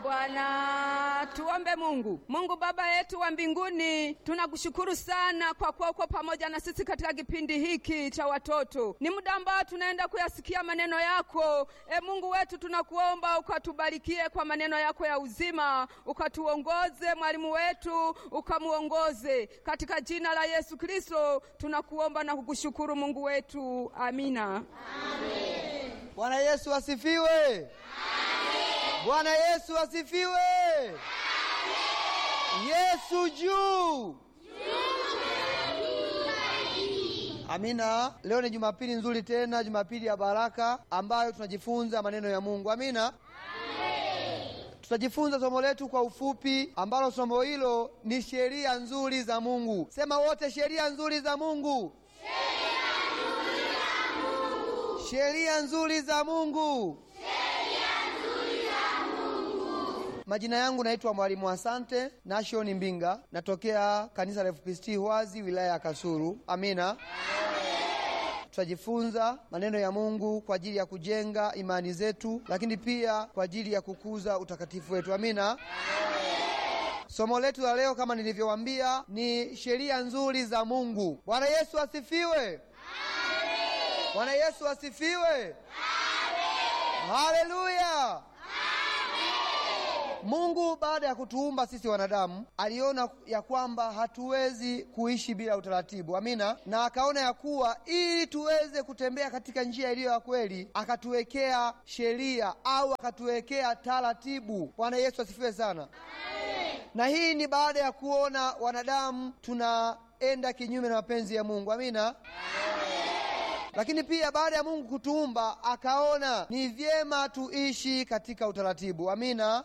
Bwana. Tuombe Mungu. Mungu Baba yetu wa mbinguni, tunakushukuru sana kwa kuwa uko pamoja na sisi katika kipindi hiki cha watoto. Ni muda ambao tunaenda kuyasikia maneno yako. E Mungu wetu, tunakuomba ukatubarikie kwa maneno yako ya uzima, ukatuongoze mwalimu wetu, ukamuongoze katika jina la Yesu Kristo tunakuomba na kukushukuru Mungu wetu, amina. Bwana Yesu asifiwe. Bwana Yesu asifiwe. Yesu juu. Amina. Leo ni Jumapili nzuri tena, Jumapili ya baraka ambayo tunajifunza maneno ya Mungu. Amina. Tutajifunza somo letu kwa ufupi, ambalo somo hilo ni sheria nzuri za Mungu. Sema wote, sheria nzuri za Mungu. Sheria nzuri za Mungu. Majina yangu naitwa Mwalimu Asante Nashoni Mbinga, natokea kanisa la FPCT Hwazi, wilaya ya Kasulu. Amina. Tutajifunza maneno ya Mungu kwa ajili ya kujenga imani zetu, lakini pia kwa ajili ya kukuza utakatifu wetu. Amina. Somo letu la leo kama nilivyowaambia ni sheria nzuri za Mungu. Bwana Yesu asifiwe. Bwana Yesu asifiwe. Haleluya. Mungu baada ya kutuumba sisi wanadamu aliona ya kwamba hatuwezi kuishi bila utaratibu. Amina. Na akaona ya kuwa ili tuweze kutembea katika njia iliyo ya kweli, akatuwekea sheria au akatuwekea taratibu. Bwana Yesu asifiwe sana. Na hii ni baada ya kuona wanadamu tunaenda kinyume na mapenzi ya Mungu. Amina. Lakini pia baada ya Mungu kutuumba akaona ni vyema tuishi katika utaratibu. Amina.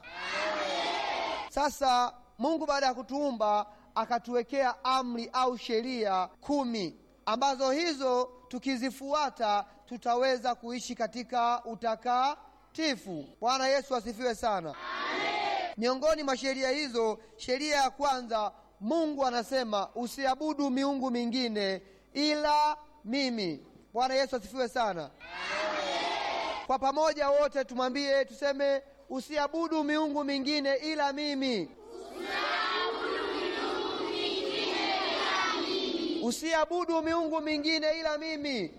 Sasa Mungu baada ya kutuumba akatuwekea amri au sheria kumi ambazo hizo tukizifuata tutaweza kuishi katika utakatifu. Bwana Yesu asifiwe sana. Miongoni mwa sheria hizo, sheria ya kwanza, Mungu anasema usiabudu miungu mingine ila mimi. Bwana Yesu asifiwe sana. Kwa pamoja wote tumwambie, tuseme usiabudu miungu mingine ila mimi. Usiabudu miungu mingine ila mimi.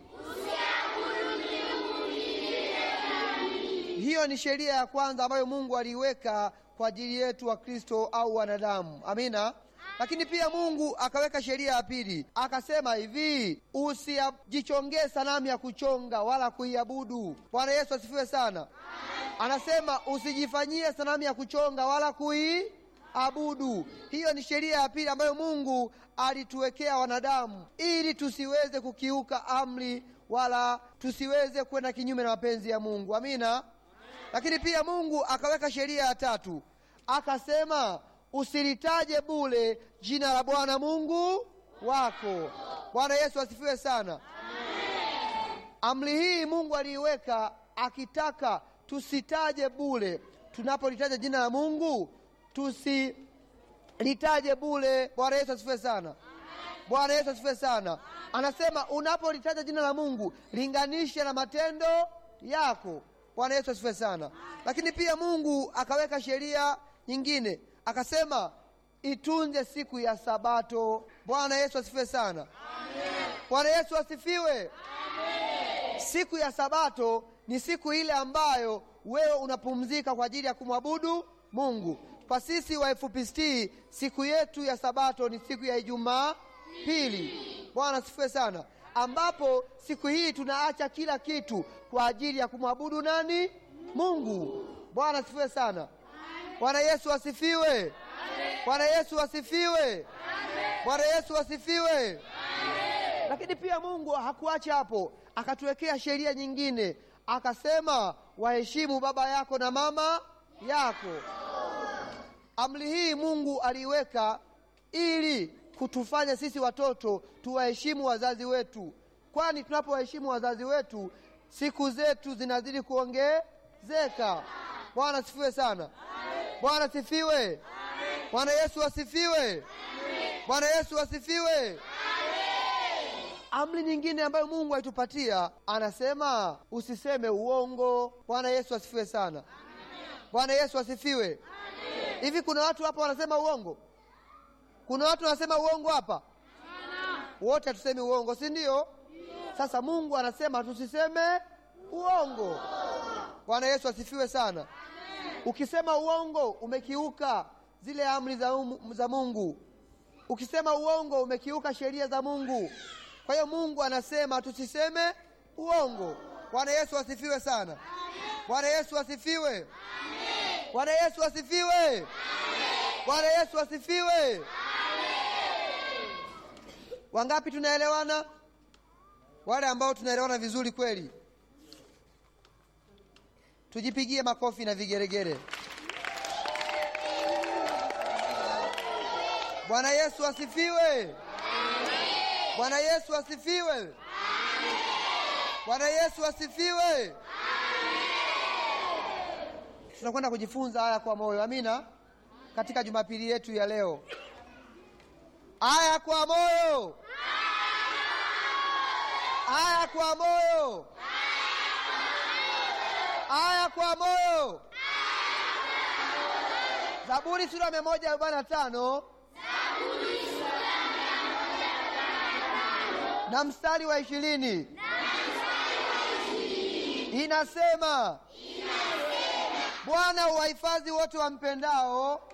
Hiyo ni sheria ya kwanza ambayo Mungu aliiweka kwa ajili yetu wa Kristo au wanadamu. Amina. Lakini pia Mungu akaweka sheria ya pili, akasema hivi, usijichongee sanamu ya kuchonga wala kuiabudu. Bwana Yesu asifiwe sana. Anasema usijifanyie sanamu ya kuchonga wala kuiabudu. Hiyo ni sheria ya pili ambayo Mungu alituwekea wanadamu, ili tusiweze kukiuka amri wala tusiweze kwenda kinyume na mapenzi ya Mungu. Amina. Lakini pia Mungu akaweka sheria ya tatu, akasema usilitaje bure jina la Bwana Mungu wako. Bwana Yesu asifiwe sana. Amri hii Mungu aliiweka akitaka tusitaje bure. Tunapolitaja jina la Mungu tusilitaje bure. Bwana Yesu asifiwe sana. Bwana Yesu asifiwe sana. Anasema unapolitaja jina la Mungu linganisha na matendo yako. Bwana Yesu asifiwe sana. Lakini pia Mungu akaweka sheria nyingine akasema itunze siku ya Sabato. Bwana Yesu asifiwe sana. Bwana Yesu asifiwe. Amen. Siku ya Sabato ni siku ile ambayo wewe unapumzika kwa ajili ya kumwabudu Mungu. Kwa sisi wa FPCT siku yetu ya Sabato ni siku ya Ijumaa pili. Bwana asifiwe sana, ambapo siku hii tunaacha kila kitu kwa ajili ya kumwabudu nani? Mungu. Bwana asifiwe sana. Bwana Yesu asifiwe. Bwana Yesu asifiwe. Bwana Yesu asifiwe. Lakini pia Mungu hakuacha hapo, akatuwekea sheria nyingine, akasema waheshimu baba yako na mama yako. Amri hii Mungu aliiweka ili kutufanya sisi watoto tuwaheshimu wazazi wetu, kwani tunapowaheshimu wazazi wetu siku zetu zinazidi kuongezeka. Bwana asifiwe sana. Bwana asifiwe. Bwana Yesu asifiwe. Bwana Yesu asifiwe. Amri nyingine ambayo Mungu alitupatia anasema usiseme uongo. Bwana Yesu asifiwe sana. bwana yesu asifiwe hivi kuna watu hapa wanasema uongo kuna watu wanasema uongo hapa wote hatusemi uongo si ndio sasa mungu anasema tusiseme uongo bwana yesu asifiwe sana ukisema uongo umekiuka zile amri za, um, za mungu ukisema uongo umekiuka sheria za mungu kwa hiyo mungu anasema tusiseme uongo bwana yesu asifiwe sana bwana yesu asifiwe bwana yesu asifiwe bwana yesu asifiwe wangapi tunaelewana wale ambao tunaelewana vizuri kweli tujipigie makofi na vigeregere bwana yesu asifiwe bwana yesu asifiwe bwana yesu asifiwe tunakwenda kujifunza haya kwa moyo amina katika jumapili yetu ya leo aya kwa moyo aya kwa moyo aya kwa moyo zaburi sura mia moja arobaini na tano na mstari wa ishirini inasema bwana uwahifadhi wote wampendao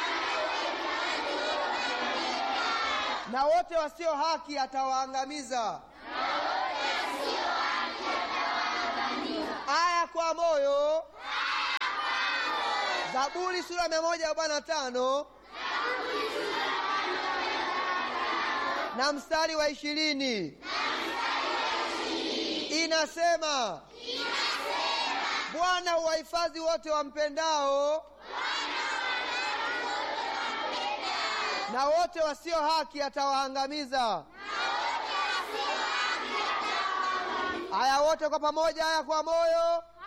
na wote wasio haki atawaangamiza aya kwa moyo zaburi sura mia moja arobaini na tano na mstari wa ishirini inasema bwana uwahifadhi wote wampendao na wote wasio haki atawaangamiza haya wote kwa pamoja haya kwa moyo